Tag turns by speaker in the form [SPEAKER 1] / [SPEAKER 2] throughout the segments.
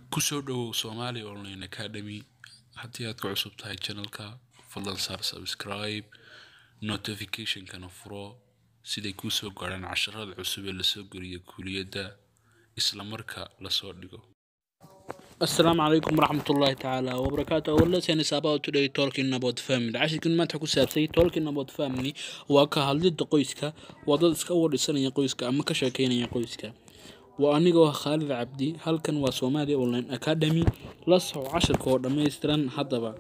[SPEAKER 1] kusoo dhawow somali online academy haddii aad ka cusub tahay channelka fadlan saar subscribe notificationkana furo siday kuusoo gaadhaan casharada cusub ee lasoo geliyo kuuliyadda isla marka lasoo dhigo
[SPEAKER 2] السلام عليكم ورحمة الله تعالى وبركاته أولا سين about today talking about family عشان ما تحكوا سابسي talking about family وكا هالدي قويسكا وضد اسكا ورسان يا قويسكا أما كشاكين يا قويسكا وأنيقو خالد عبدي هل كان وسومالي أونلاين أكاديمي لصو عشر كور دميستران حدبا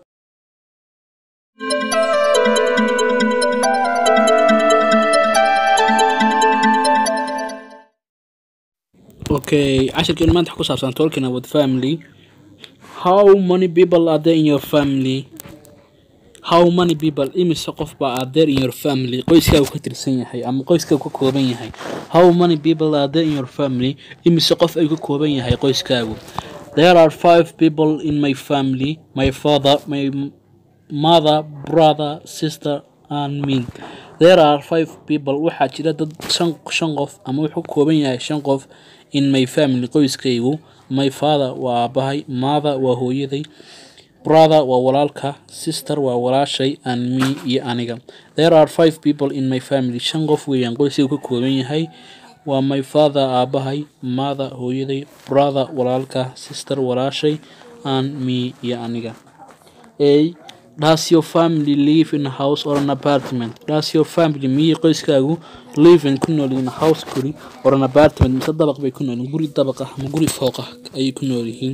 [SPEAKER 2] Okay, عشان ما تحكوا سابسان talking about family How many people are there in your family? How many people imise qof baa are there in your family? Qoyskaagu ka tirsan yahay ama qoyskaagu ka kooban yahay. How many people are there in your family? Imise qof ayuu ka kooban yahay qoyskaagu? There are five people in my family. My father, my mother, brother, sister and me. There are five people. Waxaa jira dad shan shan qof ama wuxuu ka kooban yahay shan qof in my family qoyskaygu. My father waa aabahay, mother waa hooyaday, brother waa walaalka, sister waa walaashay and me iyo aniga. There are five people in my family. Shan qof weeyaan qoyskaygu ka kooban yahay. Waa my father aabahay, mother hooyaday, brother walaalka, sister walaashay and me iyo aniga. A Does your family live in a house or an apartment? Does your family miyay qoyskaagu live in ku nool yihiin house guri or an apartment mise dabaq bay ku nool yihiin guri dabaq ah ama guri fooq ah ayay ku nool yihiin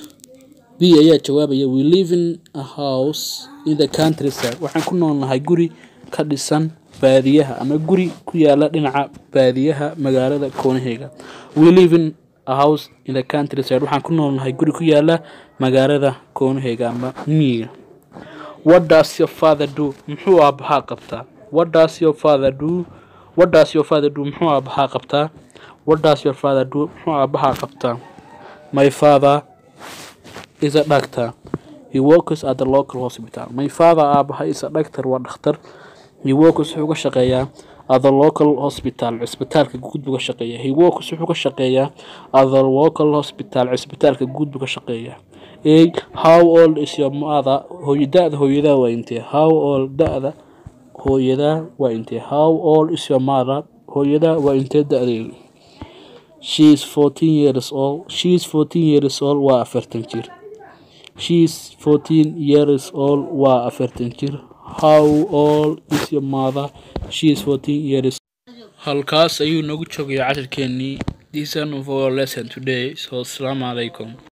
[SPEAKER 2] B ayaa jawaabaya we live in a house in the countryside waxaan ku noolnahay guri ka dhisan baadiyaha ama guri ku yaala dhinaca baadiyaha magaalada koonaheyga we live in a house in the countryside waxaan ku noolnahay guri ku yaala magaalada koonaheyga ama miyiga what does your father do muxuu aabahaa qabtaa what does your father do what does your father do muxuu aabahaa qabtaa what does your father do muxuu aabahaa qabtaa my father is a doctor he works at the local hospital my father aabaha is a doctor waa dhakhtar he works wuxuu ka shaqeeyaa at the local hospital cisbitaalka guud buu ka shaqeeyaa he works wuxuu ka shaqeeyaa at the local hospital cisbitaalka guud buu ka shaqeeyaa a how old is your mother hooyo da-da hooyadaa waa intee how old da-da hooyadaa waa intee how old is your mother hooyadaa waa intee da-deedu she is fourteen years old she is fourteen years old waa afartan jir she is fourteen years old waa afartan jir how old is your mother she is fourteen years halkaas ayuu nagu joogaya casharkeenii this is our lesson today so asalaamu calaykum